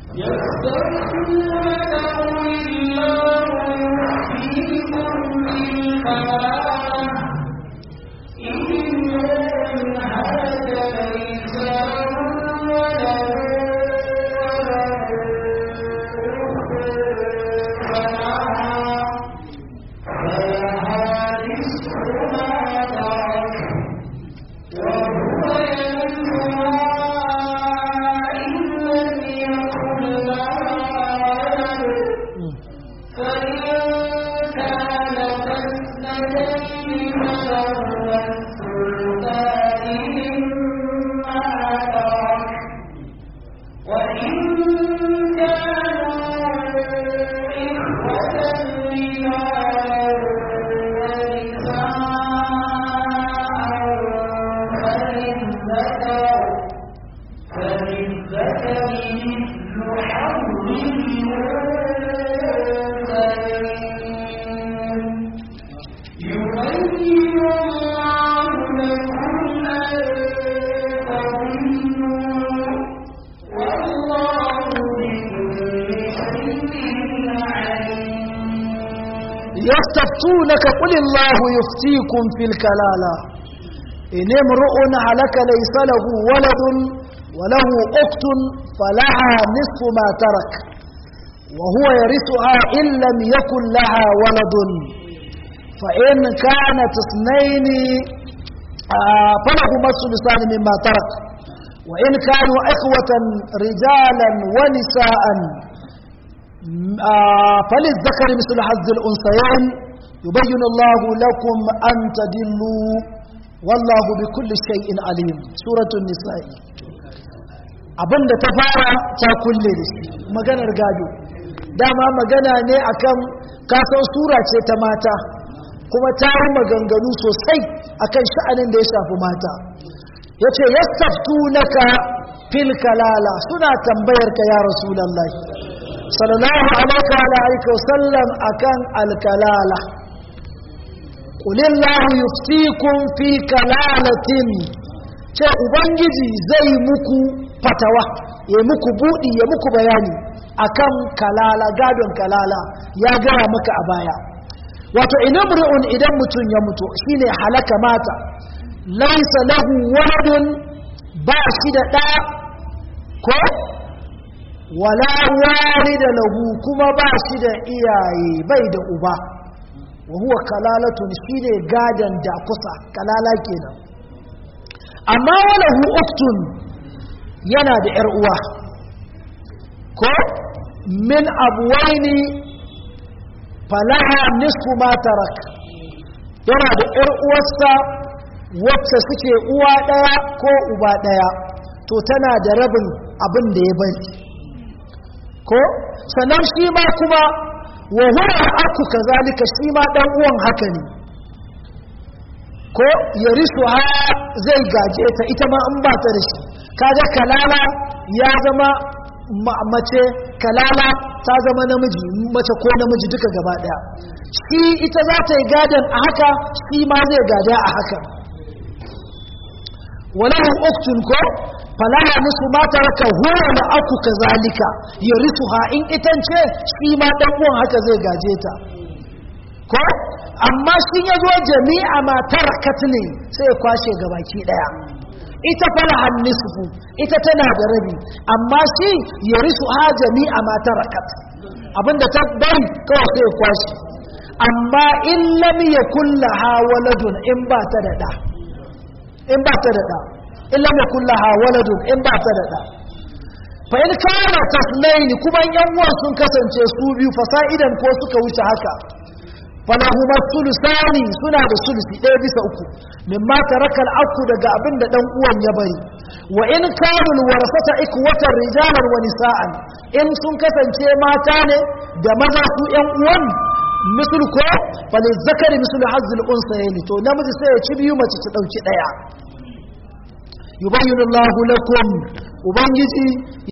Speaker 1: يستفتونك قل الله يفتيكم في الكلالة إن امرؤ هلك ليس له ولد وله أخت فلها نصف ما ترك وهو يرثها إن لم يكن لها ولد فإن كانت اثنين آه فلهما الثلثان مما ترك وإن كانوا إخوة رجالا ونساء آه فللذكر مثل حظ الأنثيين يبين الله لكم أن تدلوا والله بكل شيء عليم سورة النساء abinda ta fara ta kulle da shi maganar gado dama magana ne akan kasan sura ce ta mata kuma ta yi maganganu sosai akan sha'anin da ya shafi mata ya ce yastaftu naka fil kalala suna tambayar ka ya rasulallah sallallahu alaihi wa alihi wasallam akan alkalala qulillahu yuftikum fi kalalatin ce ubangiji zai muku fatawa ya muku budi ya muku bayani akan kalala gadon kalala ya gaya maka a baya wato inamru'un idan mutum ya mutu shine halaka mata laisa lahu waladun ba shi da ɗa ko wala walida lahu kuma ba shi da iyaye bai da uba wa huwa kalalatun shine gadan da kusa kalala kenan amma walahu uktun yana da yar uwa ko min abuwaini falaha nisfu ma tarak yana da yar uwarsa wacce suke uwa daya ko uba daya to tana da rabin abin da ya bari ko sannan shi ma kuma wa huwa aku kazalika shi ma dan uwan haka ne ko yarisu ha zai gaje ta ita ma in ba ta da shi kaga kalala ya zama mace kalala ta zama namiji mace ko namiji duka gaba daya shi ita za ta yi gadon a haka shi ma zai gada a haka walahu uktun ko falaha nisu ma taraka huwa la aku kazalika yarithuha in itance shi ma dan uwan haka zai gaje ta ko amma shi ya zo jami'a ma tarakat ne sai ya kwashe gabaki daya ita falaha nisfu ita tana da rabi amma shi yarithuha jami'a ma tarakat abinda ta bari kawai sai ya kwashe amma in lam yakul laha waladun in ba ta da da in ba ta da ɗa in lam yakul laha waladun in ba ta da ɗa fa in kana tasnaini kuma yan uwan sun kasance su biyu fasa'idan ko suka wuce haka falahuma sulusani suna da sulusi ɗaya bisa uku mimma taraka al-aqu daga abin da dan uwan ya bari wa in kanu warasata ikwatan rijalan wa nisa'an in sun kasance mata ne da maza su yan uwan misal ko fali zakari misal hazzul unsayni to namiji sai ya ci biyu mace ta dauki daya yubayyinu Allahu lakum ubangiji